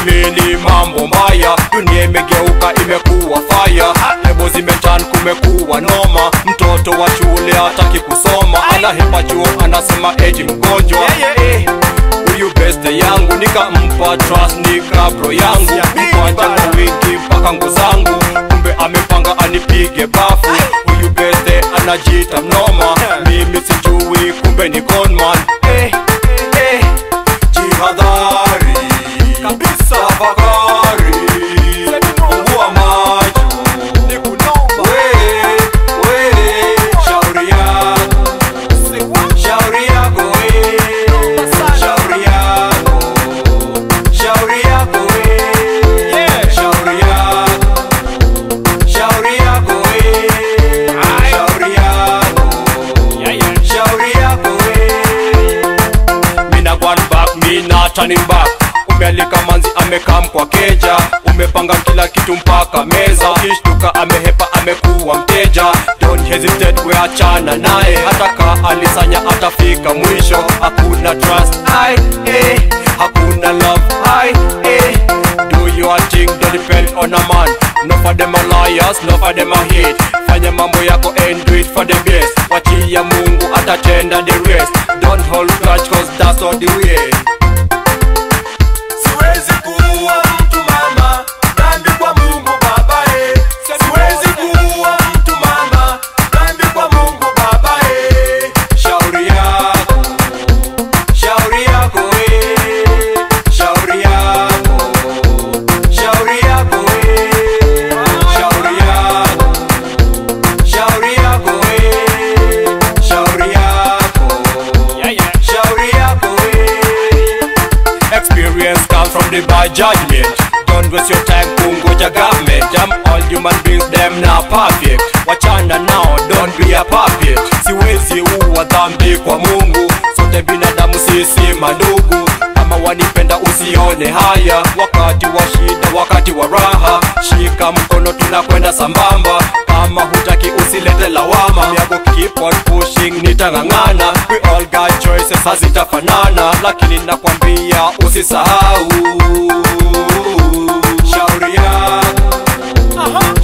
mini mambo mbaya dunia imegeuka imekuwa faya lebo zimetan kumekuwa noma mtoto wa shule hataki kusoma anahepa chuo anasema eti mgonjwa Eh, huyu beste yangu nikampa trust nika bro yangu mkwanja na wingi mpaka ngu zangu kumbe amepanga anipige bafu huyu beste anajiita mnoma mimi sijui kumbe ni conman eh, eh, jihadhari kabisa tafakari fungua macho we we shauri yako shauri yako we shauri yako shauri yako we shauri yako shauri yako we shauri yako shauri yako we mina one back mina turning back umealika manzi amekam kwa keja umepanga kila kitu mpaka meza ukishtuka amehepa amekuwa mteja don't hesitate weachana naye hata ka alisanya atafika mwisho hakuna trust I, eh, hakuna love I, eh. do your thing don't depend on a man no for them are liars no for them are hate fanya mambo yako and do it for the best wachia mungu atatenda the rest don't hold grudge cause that's not the way Siwezi kuua mtu mama, dhambi kwa Mungu Baba eh. Siwezi kuua mtu mama, dhambi kwa Mungu Baba eh. shauri yako shauri yako we shauri yako shauri yako we shauri yako shauri yako we shauri yako shauri yako we experience comes from the bad judgment don't waste your time kungoja government I'm all human beings them na perfect wachana nao don't be a puppet siwezi uwa dhambi kwa mungu sote binadamu sisi mandugu kama wanipenda usione haya wakati wa shida wakati wa raha shika mkono tunakwenda sambamba kama hutaki usilete lawama miago keep on pushing nitang'ang'ana we all got choices hazitafanana lakini nakwambia usisahau shauri yako